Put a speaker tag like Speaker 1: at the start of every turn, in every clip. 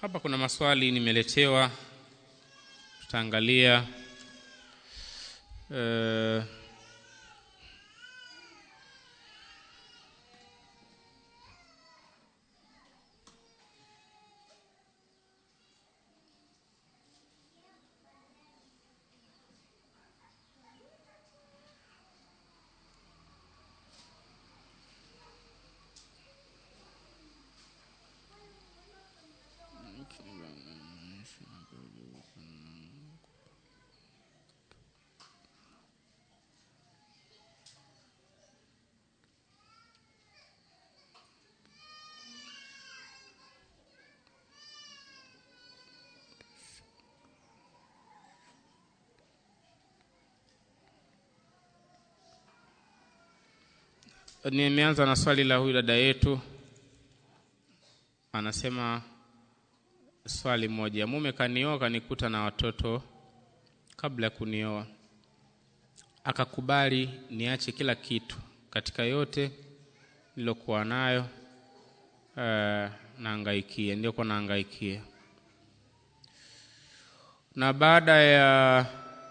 Speaker 1: hapa kuna maswali nimeletewa tutaangalia uh, nimeanza na swali la huyu dada yetu anasema swali moja mume kanioa kanikuta na watoto kabla ya kunioa akakubali niache kila kitu katika yote nilokuwa nayo uh, naangaikia niliokuwa naangaikia na baada ya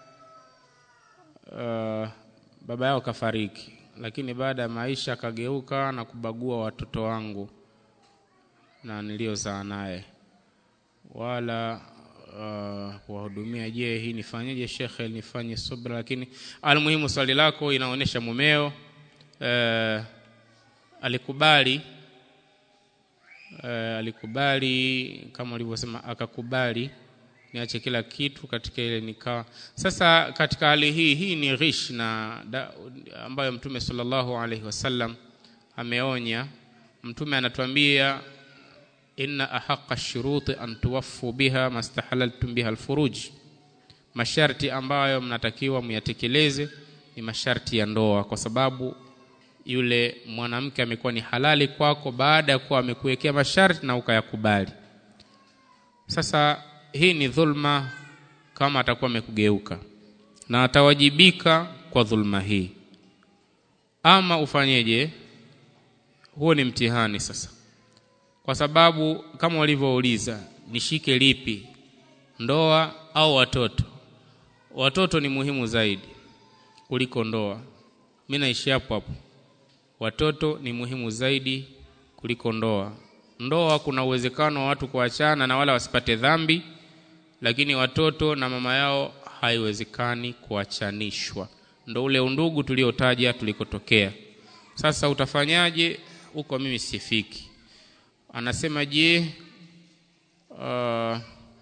Speaker 1: uh, baba yao kafariki lakini baada ya maisha akageuka na kubagua watoto wangu na niliozaa naye wala uh, kuwahudumia je hii nifanyeje shekhe nifanye subra lakini almuhimu swali lako inaonyesha mumeo uh, alikubali uh, alikubali kama ulivyosema akakubali niache kila kitu katika ile nikaa sasa katika hali hii hii ni ghish na da, ambayo mtume sallallahu alaihi wasallam ameonya mtume anatuambia inna ahaqa shuruti an tuwaffu biha mastahalaltum biha alfuruj masharti ambayo mnatakiwa muyatekeleze ni masharti ya ndoa kwa sababu yule mwanamke amekuwa ni halali kwako baada ya kuwa amekuwekea masharti na ukayakubali sasa hii ni dhulma kama atakuwa amekugeuka na atawajibika kwa dhulma hii ama ufanyeje huo ni mtihani sasa kwa sababu kama walivyouliza nishike lipi ndoa au watoto watoto ni muhimu zaidi kuliko ndoa mi naishi hapo hapo watoto ni muhimu zaidi kuliko ndoa ndoa kuna uwezekano wa watu kuachana na wala wasipate dhambi lakini watoto na mama yao haiwezekani kuachanishwa ndo ule undugu tuliotaja tulikotokea sasa utafanyaje huko mimi sifiki anasema je uh,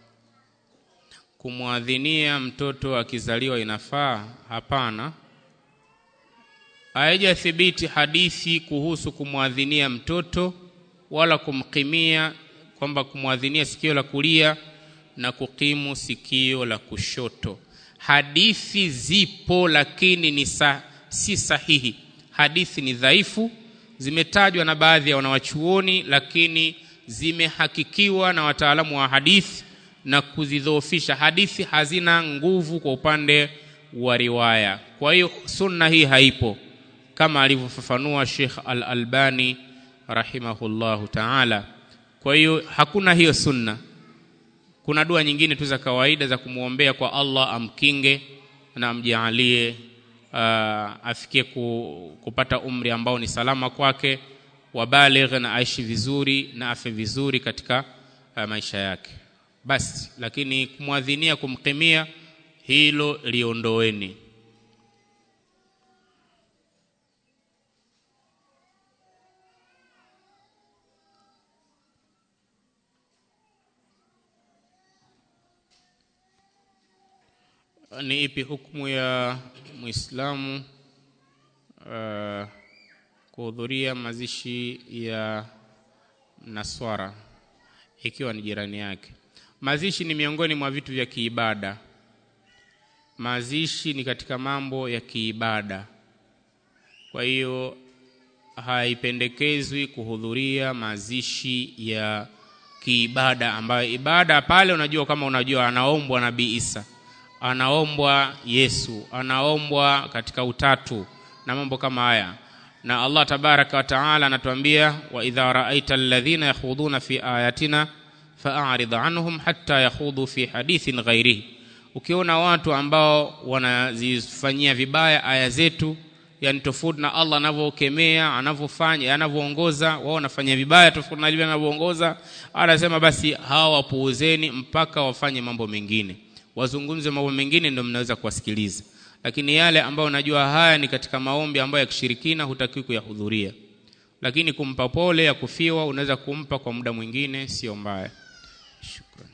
Speaker 1: kumwadhinia mtoto akizaliwa inafaa hapana haijathibiti hadithi kuhusu kumwadhinia mtoto wala kumkimia kwamba kumwadhinia sikio la kulia na kukimu sikio la kushoto hadithi zipo lakini ni sa, si sahihi hadithi ni dhaifu zimetajwa na baadhi ya wanawachuoni lakini zimehakikiwa na wataalamu wa hadithi na kuzidhoofisha hadithi hazina nguvu kwa upande wa riwaya kwa hiyo sunna hii haipo kama alivyofafanua Sheikh Al-Albani rahimahullahu ta'ala kwa hiyo hakuna hiyo sunna kuna dua nyingine tu za kawaida za kumwombea kwa Allah amkinge na amjaalie uh, afikie ku, kupata umri ambao ni salama kwake wabaligh na aishi vizuri na afe vizuri katika uh, maisha yake basi lakini kumwadhinia kumkimia hilo liondoeni ni ipi hukumu ya muislamu uh, kuhudhuria mazishi ya naswara ikiwa ni jirani yake mazishi ni miongoni mwa vitu vya kiibada mazishi ni katika mambo ya kiibada kwa hiyo haipendekezwi kuhudhuria mazishi ya kiibada ambayo ibada pale unajua kama unajua anaombwa nabii isa anaombwa yesu anaombwa katika utatu na mambo kama haya na allah tabaraka wa taala anatuambia wa idha raaita alladhina yakhudhuna fi ayatina fa'arid anhum hatta yakhudhu fi hadithin ghairihi ukiona watu ambao wanazifanyia vibaya aya zetu yani tofauti na Allah anavyokemea anavyofanya anavyoongoza wao wanafanya vibaya tofauti na vile anavyoongoza anasema basi hawa wapuuzeni mpaka wafanye mambo mengine wazungumze mambo mengine ndio mnaweza kuwasikiliza lakini yale ambayo unajua haya ni katika maombi ambayo ya kishirikina hutakiwi kuyahudhuria lakini kumpa pole ya kufiwa unaweza kumpa kwa muda mwingine sio mbaya shukrani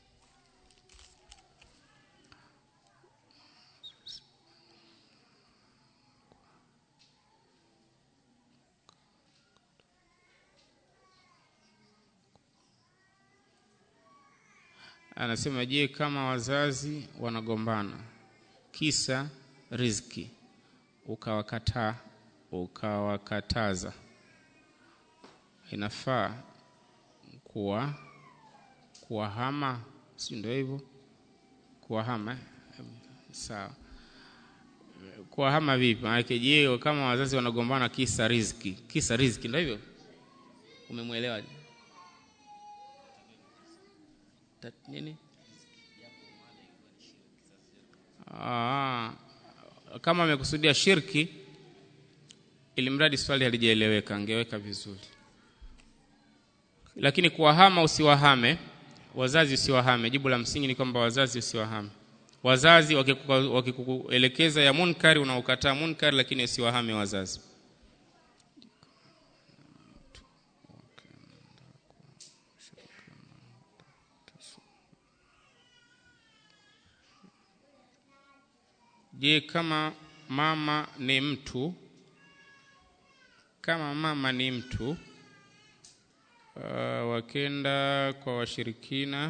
Speaker 1: anasema je kama wazazi wanagombana kisa riziki ukawakataa ukawakataza inafaa kuwa kuwahama si ndio hivyo kuwahama eh? sawa kuwahama vipi maanake je kama wazazi wanagombana kisa riziki kisa riziki ndio hivyo umemwelewaje Tat- nini Aa, kama amekusudia shirki ili mradi swali halijaeleweka angeweka vizuri lakini kuwahama usiwahame wazazi usiwahame jibu la msingi ni kwamba wazazi usiwahame wazazi wakikuka- wakikuelekeza ya munkari unaokataa munkari lakini usiwahame wazazi je kama mama ni mtu kama mama ni mtu uh, wakenda kwa washirikina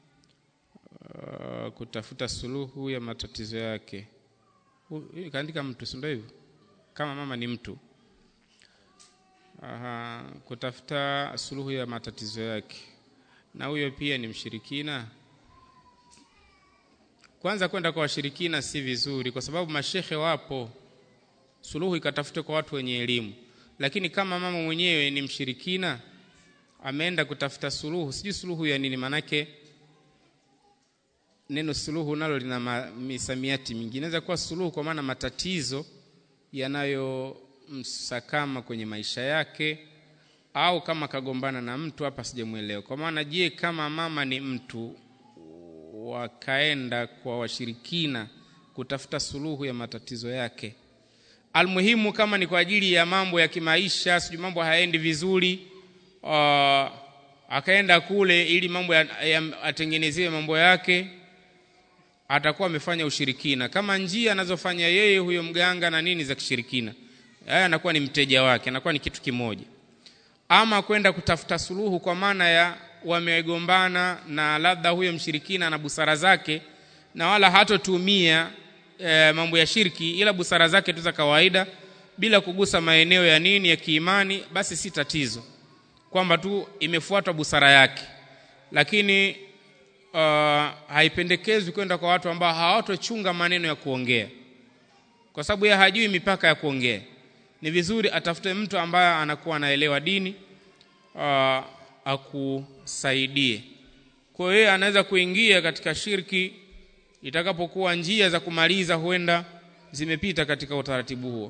Speaker 1: uh, kutafuta suluhu ya matatizo yake Hu- hii kaandika mtu si ndio hivyo kama mama ni mtu Aha, kutafuta suluhu ya matatizo yake na huyo pia ni mshirikina kwanza kwenda kwa washirikina si vizuri kwa sababu mashehe wapo suluhu ikatafute kwa watu wenye elimu lakini kama mama mwenyewe ni mshirikina ameenda kutafuta suluhu sijui suluhu ya nini manake neno suluhu nalo lina ma- misamiati mingi inaweza kuwa suluhu kwa maana matatizo yanayomsakama kwenye maisha yake au kama kagombana na mtu hapa sijamwelewa kwa maana je kama mama ni mtu wakaenda kwa washirikina kutafuta suluhu ya matatizo yake almuhimu kama ni kwa ajili ya mambo ya kimaisha sijui mambo hayaendi vizuri uh, akaenda kule ili mambo ya, ya, atengenezewe mambo yake atakuwa amefanya ushirikina kama njia anazofanya yeye huyo mganga na nini za kishirikina haya anakuwa ni mteja wake anakuwa ni kitu kimoja ama kwenda kutafuta suluhu kwa maana ya wamegombana na labda huyo mshirikina na busara zake na wala hatotumia e, mambo ya shirki ila busara zake tu za kawaida bila kugusa maeneo ya nini ya kiimani basi si tatizo kwamba tu imefuatwa busara yake lakini uh, haipendekezwi kwenda kwa watu ambao hawatochunga maneno ya kuongea kwa sababu yeye hajui mipaka ya kuongea ni vizuri atafute mtu ambaye anakuwa anaelewa dini uh, akusaidie kwa hiyo yeye anaweza kuingia katika shirki itakapokuwa njia za kumaliza huenda zimepita katika utaratibu huo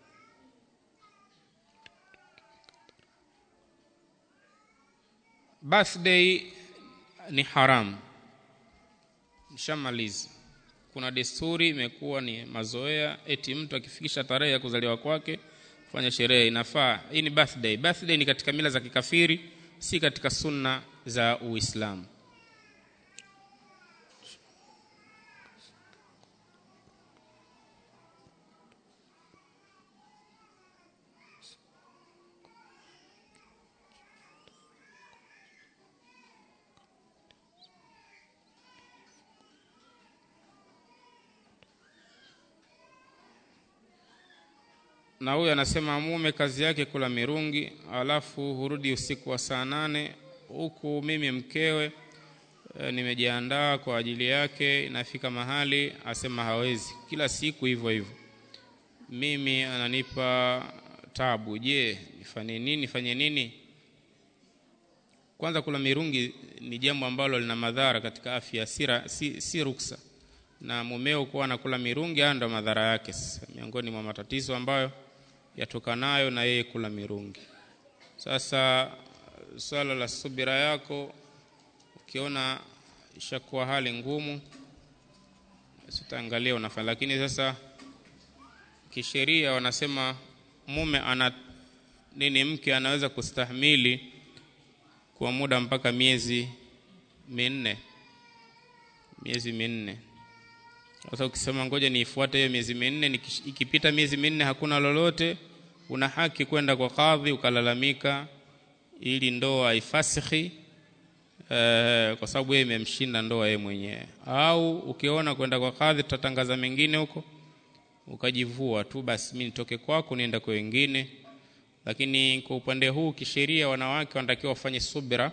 Speaker 1: birthday ni haramu nishamaliza kuna desturi imekuwa ni mazoea eti mtu akifikisha tarehe ya kuzaliwa kwake fanya sherehe inafaa hii ni birthday birthday ni katika mila za kikafiri si katika sunna za uislamu na huyu anasema mume kazi yake kula mirungi alafu hurudi usiku wa saa nane huku mimi mkewe e, nimejiandaa kwa ajili yake inafika mahali asema hawezi kila siku hivyo hivyo mimi ananipa tabu je nifanye nini nifanye nini kwanza kula mirungi ni jambo ambalo lina madhara katika afya sira, si, si ruksa na mumeo kuwa anakula mirungi haya ndo madhara yake sasa miongoni mwa matatizo ambayo yatokanayo na yeye kula mirungi sasa swala la subira yako ukiona ishakuwa hali ngumu sitaangalia unafanya lakini sasa kisheria wanasema mume ana nini mke anaweza kustahimili kwa muda mpaka miezi minne miezi minne sasa ukisema ngoja niifuate hiyo miezi minne ikipita miezi minne hakuna lolote una haki kwenda kwa kadhi ukalalamika ili ndoa ifasihi eh, kwa sababu yeye imemshinda ndoa yeye mwenyewe au ukiona kwenda kwa kadhi tutatangaza mengine huko ukajivua tu basi mimi nitoke kwako nienda kwa wengine lakini kwa upande huu kisheria wanawake wanatakiwa wafanye subira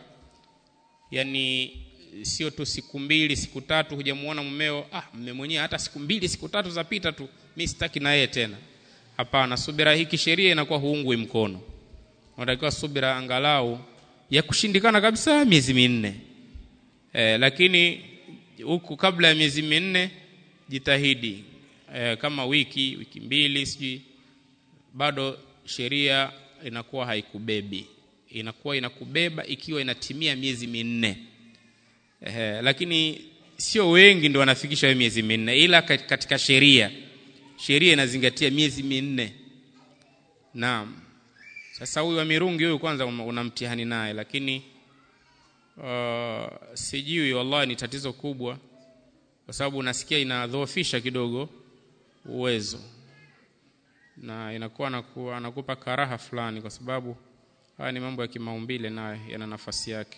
Speaker 1: yani sio tu siku mbili siku tatu hujamuona mumeo ah mume mwenyewe hata siku mbili siku tatu zapita tu mimi sitaki na yeye tena hapana subira hii kisheria inakuwa huungwi mkono unatakiwa subira angalau ya kushindikana kabisa miezi minne e, lakini huku kabla ya miezi minne jitahidi e, kama wiki wiki mbili sijui bado sheria inakuwa haikubebi inakuwa inakubeba ikiwa inatimia miezi minne e, lakini sio wengi ndio wanafikisha hiyo miezi minne ila katika sheria sheria inazingatia miezi minne naam sasa huyu wa mirungi huyu kwanza una mtihani naye lakini uh, sijui wallahi ni tatizo kubwa kwa sababu unasikia inadhoofisha kidogo uwezo na inakuwa anakuwa anakupa karaha fulani kwa sababu haya ni mambo ya kimaumbile nayo yana nafasi yake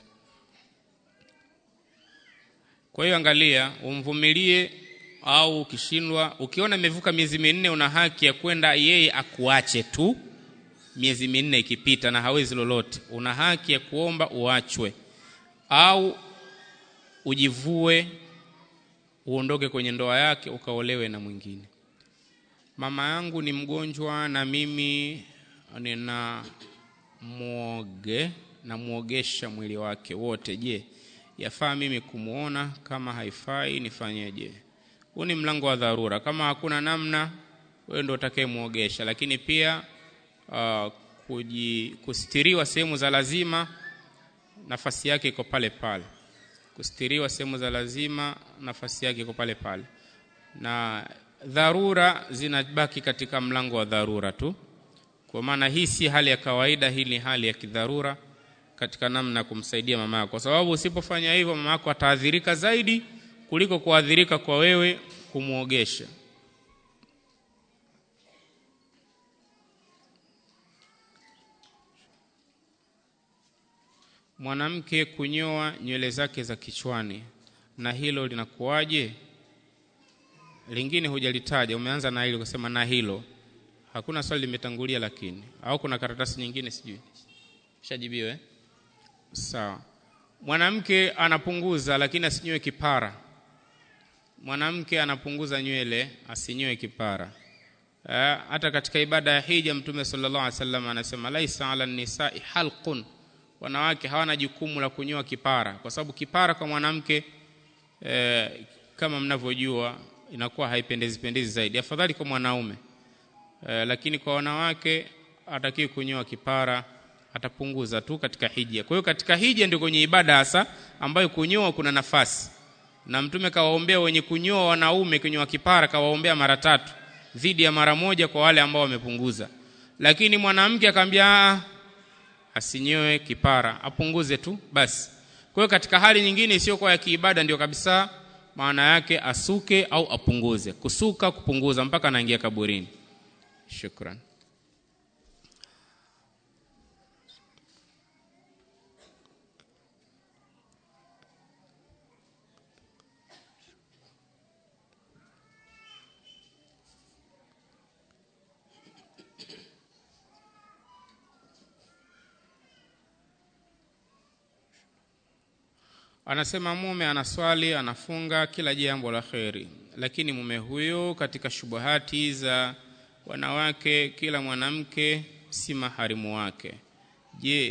Speaker 1: kwa hiyo angalia umvumilie au ukishindwa ukiona imevuka miezi minne una haki ya kwenda yeye akuache tu miezi minne ikipita na hawezi lolote una haki ya kuomba uachwe au ujivue uondoke kwenye ndoa yake ukaolewe na mwingine mama yangu ni mgonjwa na mimi nina mwoge na muogesha mwili wake wote je yafaa mimi kumwona kama haifai nifanyeje huu ni mlango wa dharura kama hakuna namna wewe ndio utakayemwogesha lakini pia uh, kuji, kustiriwa sehemu za lazima nafasi yake iko pale pale kustiriwa sehemu za lazima nafasi yake iko pale pale na dharura zinabaki katika mlango wa dharura tu kwa maana hii si hali ya kawaida hii ni hali ya kidharura katika namna ya kumsaidia mama yako kwa sababu usipofanya hivyo mama yako ataadhirika zaidi kuliko kuadhirika kwa wewe kumwogesha mwanamke kunyoa nywele zake za kichwani na hilo linakuwaje lingine hujalitaja umeanza na hilo kusema na hilo hakuna swali limetangulia lakini au kuna karatasi nyingine sijui shajibiwe eh? sawa mwanamke anapunguza lakini asinyoe kipara mwanamke anapunguza nywele asinyoe kipara eh, hata katika ibada ya hija mtume sallallahu alaihi wasallam anasema laisa ala nisai halqun wanawake hawana jukumu la kunyoa kipara kwa sababu kipara kwa mwanamke eh, kama mnavyojua inakuwa haipendezi pendezi zaidi afadhali kwa mwanaume eh, lakini kwa wanawake hatakiwi kunyoa kipara atapunguza tu katika hija kwa hiyo katika hija ndio kwenye ibada hasa ambayo kunyoa kuna nafasi na mtume kawaombea wenye kunyoa wanaume kunyoa kipara kawaombea mara tatu dhidi ya mara moja kwa wale ambao wamepunguza lakini mwanamke akamwambia asinyoe kipara apunguze tu basi kwa hiyo katika hali nyingine isiyokuwa ya kiibada ndio kabisa maana yake asuke au apunguze kusuka kupunguza mpaka anaingia kaburini shukran anasema mume anaswali anafunga kila jambo la kheri lakini mume huyo katika shubuhati za wanawake kila mwanamke si maharimu wake je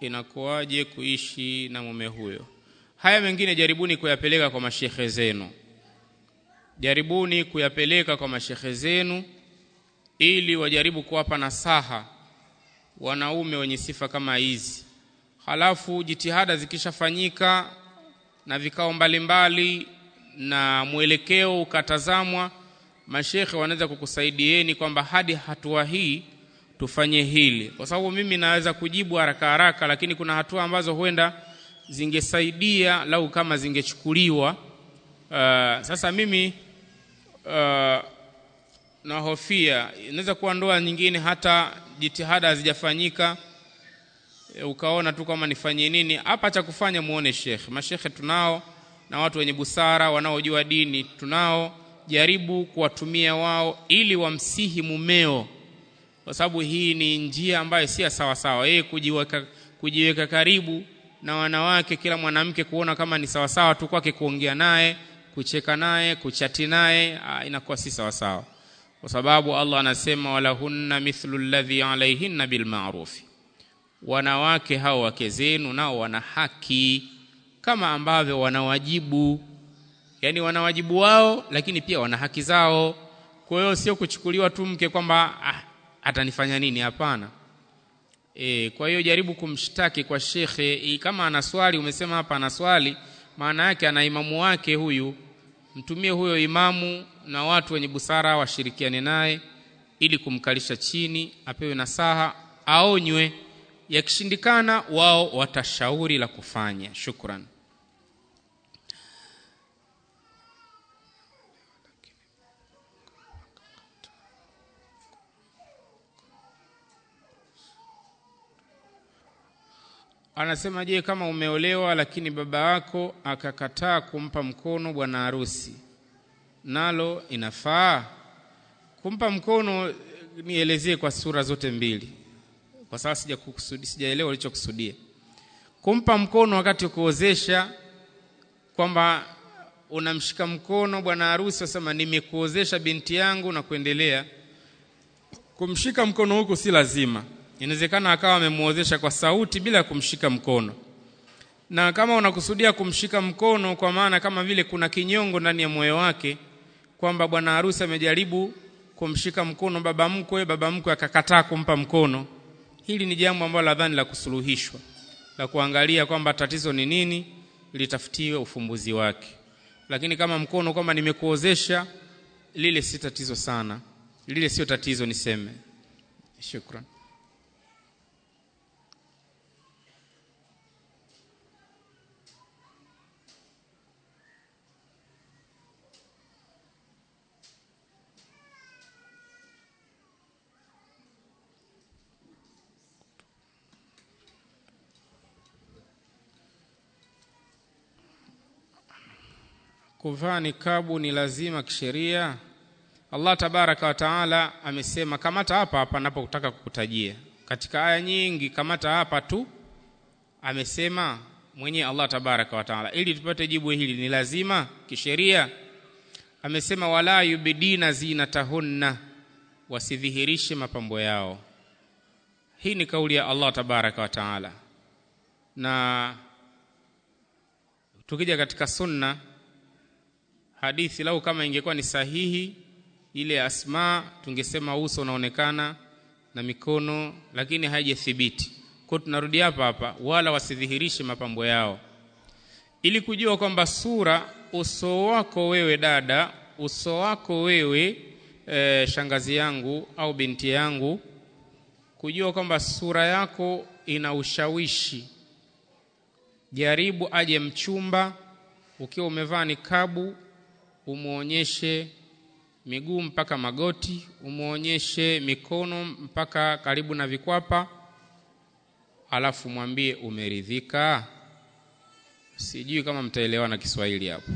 Speaker 1: inakuwaje kuishi na mume huyo haya mengine jaribuni kuyapeleka kwa mashekhe zenu jaribuni kuyapeleka kwa mashekhe zenu ili wajaribu kuwapa nasaha wanaume wenye sifa kama hizi halafu jitihada zikishafanyika na vikao mbalimbali na mwelekeo ukatazamwa mashekhe wanaweza kukusaidieni kwamba hadi hatua hii tufanye hili kwa sababu mimi naweza kujibu haraka haraka lakini kuna hatua ambazo huenda zingesaidia lau kama zingechukuliwa uh, sasa mimi uh, nahofia inaweza kuwa ndoa nyingine hata jitihada hazijafanyika e, ukaona tu kama nifanye nini hapa cha kufanya muone shekhe mashekhe tunao na watu wenye busara wanaojua dini tunao jaribu kuwatumia wao ili wamsihi mumeo kwa sababu hii ni njia ambayo si sawa sawa yeye kujiweka, kujiweka karibu na wanawake kila mwanamke kuona kama ni sawa sawa tu kwake kuongea naye kucheka naye kuchati naye inakuwa si sawa sawa kwa sababu Allah anasema walahunna mithlu alladhi alaihinna bilma'rufi wanawake hao wake zenu nao wana haki kama ambavyo wanawajibu yani wanawajibu wao lakini pia wana haki zao kwa hiyo sio kuchukuliwa tu mke kwamba ah, atanifanya nini hapana e, kwa hiyo jaribu kumshtaki kwa shekhe kama ana swali umesema hapa ana swali maana yake ana imamu wake huyu mtumie huyo imamu na watu wenye busara washirikiane naye ili kumkalisha chini apewe nasaha aonywe yakishindikana wao watashauri la kufanya shukran anasema je kama umeolewa lakini baba yako akakataa kumpa mkono bwana harusi nalo inafaa kumpa mkono nielezie kwa sura zote mbili kwa sababu sijaelewa sija ulichokusudia kumpa mkono wakati kuozesha kwamba unamshika mkono bwana harusi wasema nimekuozesha binti yangu na kuendelea kumshika mkono huku si lazima inawezekana akawa amemuozesha kwa sauti bila kumshika mkono na kama unakusudia kumshika mkono kwa maana kama vile kuna kinyongo ndani ya moyo wake kwamba bwana harusi amejaribu kumshika mkono baba mkwe baba mkwe akakataa kumpa mkono hili ni jambo ambalo nadhani la kusuluhishwa la kuangalia kwamba tatizo ni nini litafutiwe ufumbuzi wake lakini kama mkono kwamba nimekuozesha lile si tatizo sana lile sio tatizo niseme shukran kuvaa nikabu ni lazima kisheria allah tabaraka wa taala amesema kamata hapa hapa napotaka kukutajia katika aya nyingi kamata hapa tu amesema mwenyewe allah tabaraka wa taala ili tupate jibu hili ni lazima kisheria amesema wala yubidina zinatahunna wasidhihirishe mapambo yao hii ni kauli ya allah tabaraka wa taala na tukija katika sunna hadithi lau kama ingekuwa ni sahihi ile asma tungesema uso unaonekana na mikono lakini haijathibiti kwa tunarudi hapa hapa wala wasidhihirishe mapambo yao ili kujua kwamba sura uso wako wewe dada uso wako wewe e, shangazi yangu au binti yangu kujua kwamba sura yako ina ushawishi jaribu aje mchumba ukiwa umevaa nikabu umwonyeshe miguu mpaka magoti umwonyeshe mikono mpaka karibu na vikwapa alafu mwambie umeridhika sijui kama mtaelewana kiswahili hapo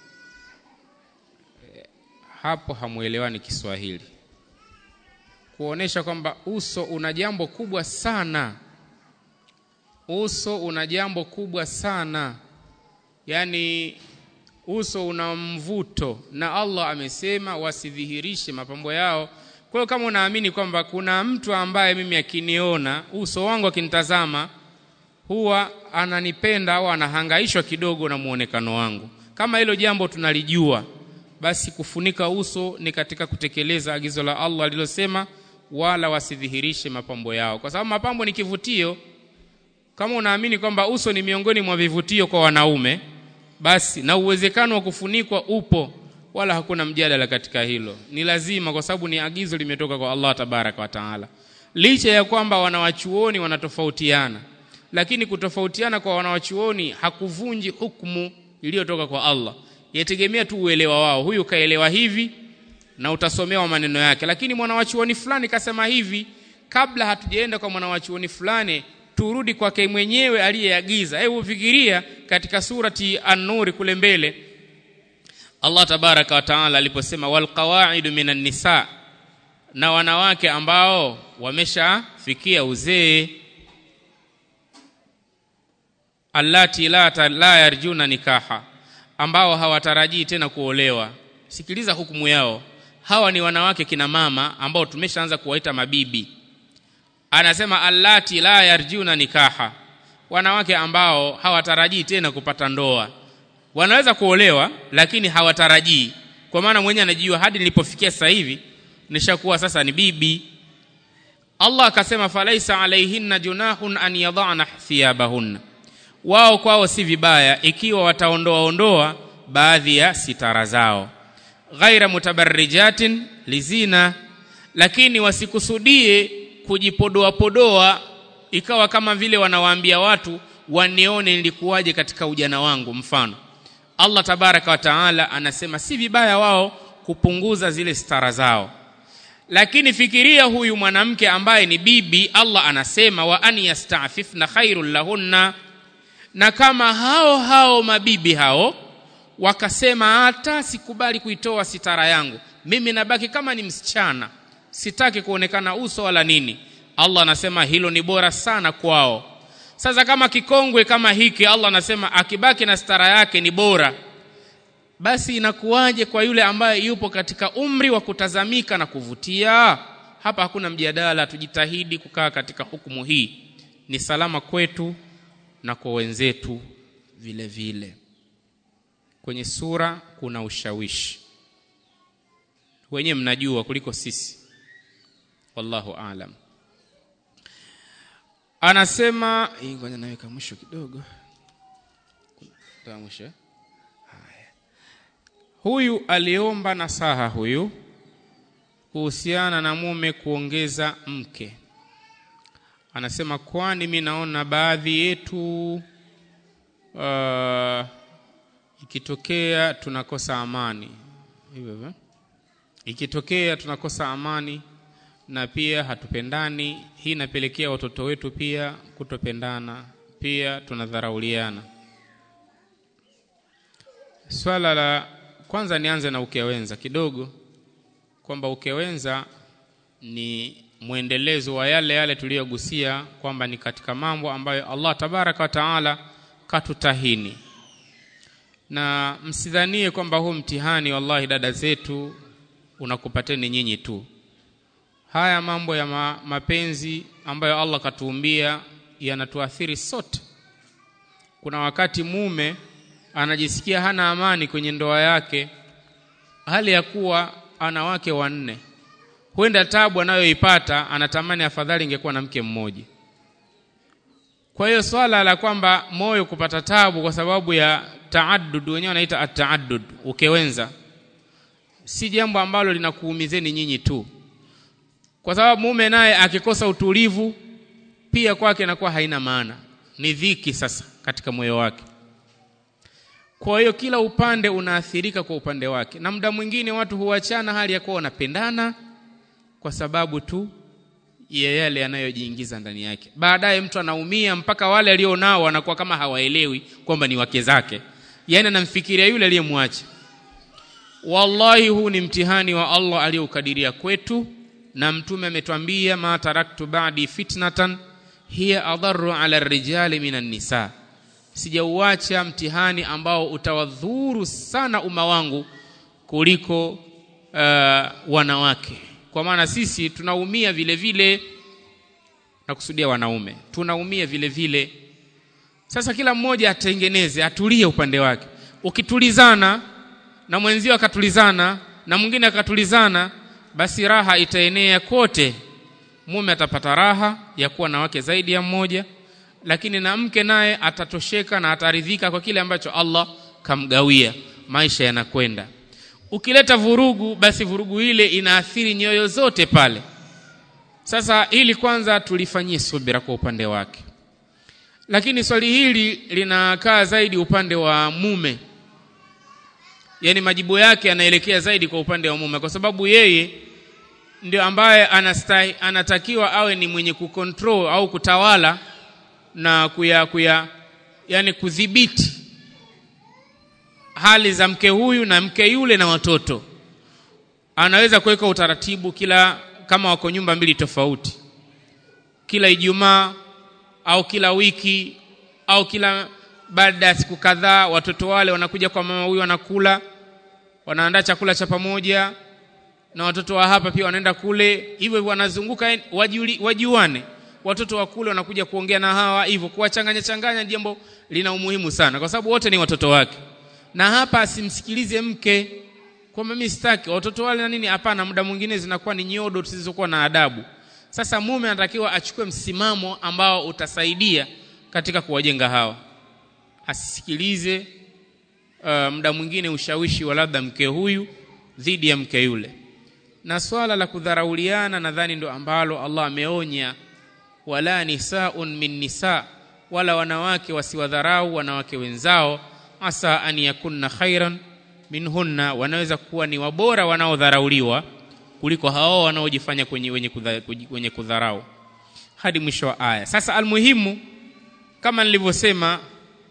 Speaker 1: hapo hamuelewani kiswahili kuonesha kwamba uso una jambo kubwa sana uso una jambo kubwa sana yaani uso una mvuto na allah amesema wasidhihirishe mapambo yao kwa hiyo kama unaamini kwamba kuna mtu ambaye mimi akiniona uso wangu akinitazama huwa ananipenda au anahangaishwa kidogo na muonekano wangu kama hilo jambo tunalijua basi kufunika uso ni katika kutekeleza agizo la Allah alilosema wala wasidhihirishe mapambo yao kwa sababu mapambo ni kivutio kama unaamini kwamba uso ni miongoni mwa vivutio kwa wanaume basi na uwezekano wa kufunikwa upo wala hakuna mjadala katika hilo ni lazima kwa sababu ni agizo limetoka kwa Allah tabaraka wa taala licha ya kwamba wanawachuoni wanatofautiana lakini kutofautiana kwa wanawachuoni hakuvunji hukumu iliyotoka kwa Allah yategemea tu uelewa wao huyu kaelewa hivi na utasomewa maneno yake lakini mwanawachuoni fulani kasema hivi kabla hatujaenda kwa mwanawachuoni fulani turudi kwake mwenyewe aliyeagiza hebu fikiria katika surati an-nur kule mbele Allah tabaraka wa taala aliposema wal qawaidu minan nisa na wanawake ambao wameshafikia uzee allati la, ta, la yarjuna nikaha ambao hawatarajii tena kuolewa sikiliza hukumu yao hawa ni wanawake kina mama ambao tumeshaanza kuwaita mabibi anasema allati la yarjuna nikaha wanawake ambao hawatarajii tena kupata ndoa wanaweza kuolewa lakini hawatarajii kwa maana mwenyewe anajua hadi nilipofikia sasa hivi nishakuwa sasa ni bibi Allah akasema falaisa alaihinna junahun an yadhana thiyabahunna wao kwao si vibaya ikiwa wataondoa ondoa baadhi ya sitara zao ghaira mutabarrijatin lizina lakini wasikusudie kujipodoa podoa ikawa kama vile wanawaambia watu wanione nilikuwaje katika ujana wangu mfano Allah tabaraka wa taala anasema si vibaya wao kupunguza zile stara zao lakini fikiria huyu mwanamke ambaye ni bibi Allah anasema wa an yastafifna khairul lahunna na kama hao hao mabibi hao wakasema hata sikubali kuitoa sitara yangu mimi nabaki kama ni msichana sitaki kuonekana uso wala nini Allah anasema hilo ni bora sana kwao sasa kama kikongwe kama hiki Allah anasema akibaki na stara yake ni bora basi inakuwaje kwa yule ambaye yupo katika umri wa kutazamika na kuvutia hapa hakuna mjadala tujitahidi kukaa katika hukumu hii ni salama kwetu na kwa wenzetu vile vile kwenye sura kuna ushawishi wenyewe mnajua kuliko sisi wallahu aalam anasema ngoja naweka mwisho kidogo Toa mwisho haya huyu aliomba nasaha huyu kuhusiana na mume kuongeza mke anasema kwani mi naona baadhi yetu uh, ikitokea tunakosa amani hivyo hivyo ikitokea tunakosa amani na pia hatupendani hii inapelekea watoto wetu pia kutopendana pia tunadharauliana swala la kwanza nianze na ukewenza kidogo kwamba ukewenza ni mwendelezo wa yale yale tuliyogusia kwamba ni katika mambo ambayo Allah tabaraka wa taala katutahini na msidhanie kwamba huu mtihani wallahi dada zetu unakupateni nyinyi tu haya mambo ya ma, mapenzi ambayo Allah katuumbia yanatuathiri sote kuna wakati mume anajisikia hana amani kwenye ndoa yake hali ya kuwa ana wake wanne huenda tabu anayoipata anatamani afadhali ingekuwa na mke mmoja kwa hiyo swala la kwamba moyo kupata tabu kwa sababu ya taaddud wenyewe wanaita ataaddud ukewenza si jambo ambalo linakuumizeni nyinyi tu kwa sababu mume naye akikosa utulivu pia kwake inakuwa haina maana ni dhiki sasa katika moyo wake kwa hiyo kila upande unaathirika kwa upande wake na muda mwingine watu huachana hali ya kuwa wanapendana kwa sababu tu ya yale yanayojiingiza ndani yake baadaye mtu anaumia mpaka wale alionao wanakuwa kama hawaelewi kwamba ni wake zake yaani anamfikiria yule aliyemwacha wallahi huu ni mtihani wa Allah aliyoukadiria kwetu na mtume ametwambia ma taraktu ba'di fitnatan hiya adharru ala rijali minan nisa sijauacha mtihani ambao utawadhuru sana umma wangu kuliko uh, wanawake kwa maana sisi tunaumia vile vile nakusudia wanaume tunaumia vile vile sasa kila mmoja atengeneze atulie upande wake ukitulizana na mwenzio akatulizana na mwingine akatulizana basi raha itaenea kote mume atapata raha ya kuwa na wake zaidi ya mmoja lakini na mke naye atatosheka na ataridhika kwa kile ambacho Allah kamgawia maisha yanakwenda ukileta vurugu basi vurugu ile inaathiri nyoyo zote pale sasa ili kwanza tulifanyie subira kwa upande wake lakini swali hili linakaa zaidi upande wa mume yani majibu yake yanaelekea zaidi kwa upande wa mume kwa sababu yeye ndio ambaye anastai, anatakiwa awe ni mwenye kucontrol au kutawala na kuya kuya yani kudhibiti hali za mke huyu na mke yule na watoto anaweza kuweka utaratibu kila kama wako nyumba mbili tofauti kila Ijumaa au kila wiki au kila baada ya siku kadhaa watoto wale wanakuja kwa mama huyu wanakula wanaandaa chakula cha pamoja na watoto wa hapa pia wanaenda kule hivyo wanazunguka wajuli, wajuane watoto wa kule wanakuja kuongea na hawa hivyo kuwachanganya changanya jambo lina umuhimu sana kwa sababu wote ni watoto wake na hapa asimsikilize mke kwamba mimi sitaki watoto wale na nini hapana muda mwingine zinakuwa ni nyodo zisizokuwa na adabu sasa mume anatakiwa achukue msimamo ambao utasaidia katika kuwajenga hawa asisikilize uh, muda mwingine ushawishi wa labda mke huyu dhidi ya mke yule na swala la kudharauliana nadhani ndo ambalo Allah ameonya wala nisaun min nisa wala wanawake wasiwadharau wanawake wenzao asa an yakunna khairan minhunna wanaweza kuwa ni wabora wanaodharauliwa kuliko hao wanaojifanya kwenye wenye, kudha, wenye kudharau hadi mwisho wa aya sasa almuhimu kama nilivyosema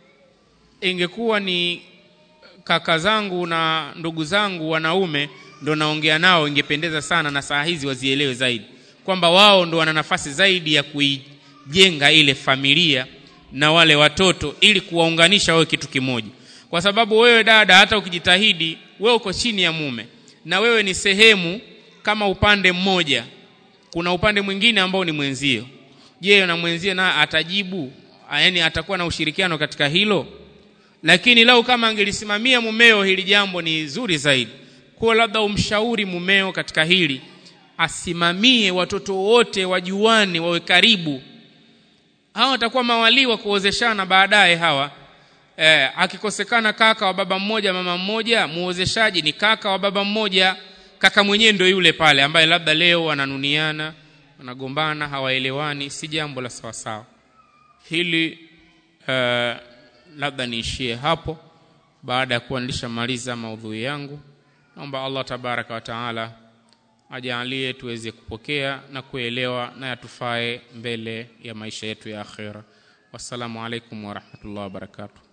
Speaker 1: ingekuwa ni kaka zangu na ndugu zangu wanaume ndo naongea nao ingependeza sana na saa hizi wazielewe zaidi kwamba wao ndo wana nafasi zaidi ya kuijenga ile familia na wale watoto ili kuwaunganisha wawe kitu kimoja kwa sababu wewe dada hata ukijitahidi wewe uko chini ya mume na wewe ni sehemu kama upande mmoja kuna upande mwingine ambao ni mwenzio je na mwenzie na atajibu yani atakuwa na ushirikiano katika hilo lakini lau kama angelisimamia mumeo hili jambo ni zuri zaidi kwa labda umshauri mumeo katika hili asimamie watoto wote wajuane wawe karibu hawa watakuwa mawalii wa kuozeshana baadaye hawa eh, akikosekana kaka wa baba mmoja mama mmoja muozeshaji ni kaka wa baba mmoja kaka mwenyewe ndio yule pale ambaye labda leo wananuniana wanagombana hawaelewani si jambo la sawasawa hili uh, labda niishie hapo baada ya kuwa nilishamaliza maudhui yangu naomba allah tabaraka wa taala ajaalie tuweze kupokea na kuelewa na yatufae mbele ya maisha yetu ya akhira wassalamu alaikum warahmatullahi wabarakatuh